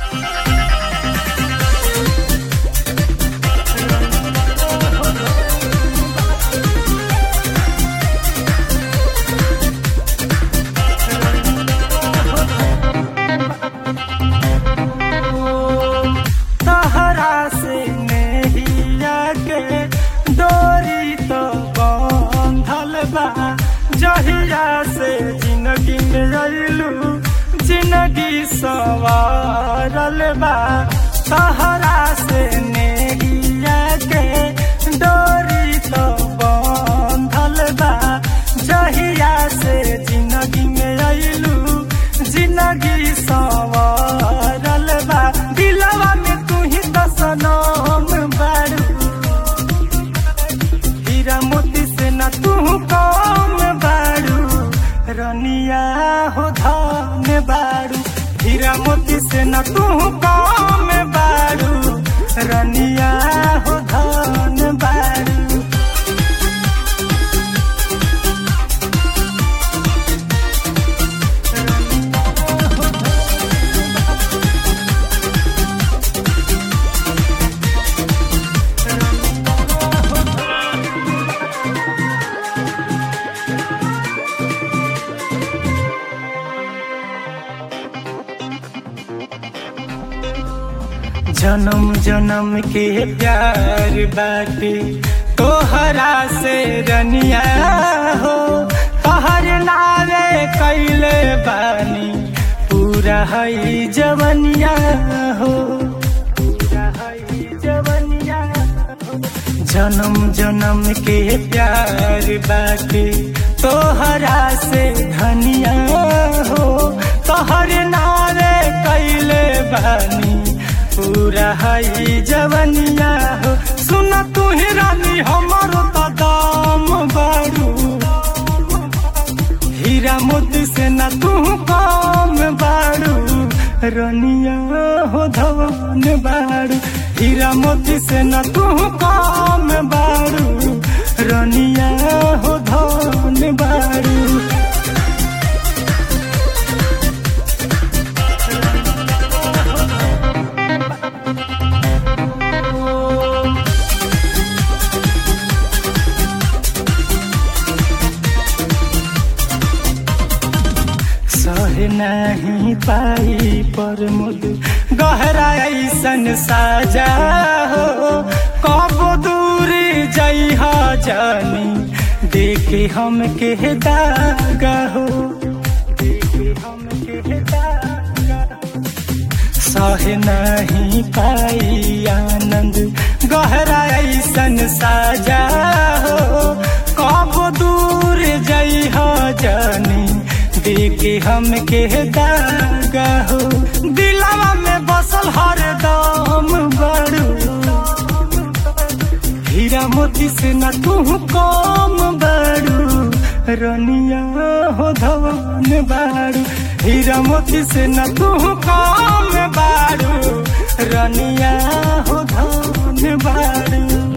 तहरा से नहिया के डोरी तो बंधल बा जहिया से जिंदगी में अइलू जिंदगी सवारल बा तहरा से नहिया के डोरी तो बंधल बा जहिया से जिंदगी में अइलू जिंदगी सवारल बा दिलवा में तू ही दसनम बारू हीरा मोती से न तू कम बारू रनिया हो धन बारू हीरा मोती से न तू कम बारू रनिया हो धन बारू जन्म जन्म के प्यार बाटे तोहरा से रनिया हो तोहर नावे कैले बानी पूरा हई जवनिया हो पूरा हई जवनिया हो जन्म जन्म के प्यार बाटे तोहरा से धनिया हो तोहर नावे कैले बानी पूरा हई जवनिया हो सुन तू ही रानी हमरो तो दाम बारू हीरा मोती से न तू कम बारू रनिया हो धवन बारू हीरा मोती से न तू कम बारू रनिया हो धवन बारू सह नहीं पाई पर मुद गहरा ऐसन साजा हो कब दूर जइह जानी देखे हम के दागा हो देखे हम के दागा हो सह नहीं पाई आनंद गहरा ऐसन साजा हो कब दूर जइह जानी देखे हम के दागा हो दिलवा में बसल हर दम बड़ू हीरा मोती से न तू कम बड़ू रनिया हो धवन बारू हीरा मोती से न तू कम बारू रनिया हो धवन बारू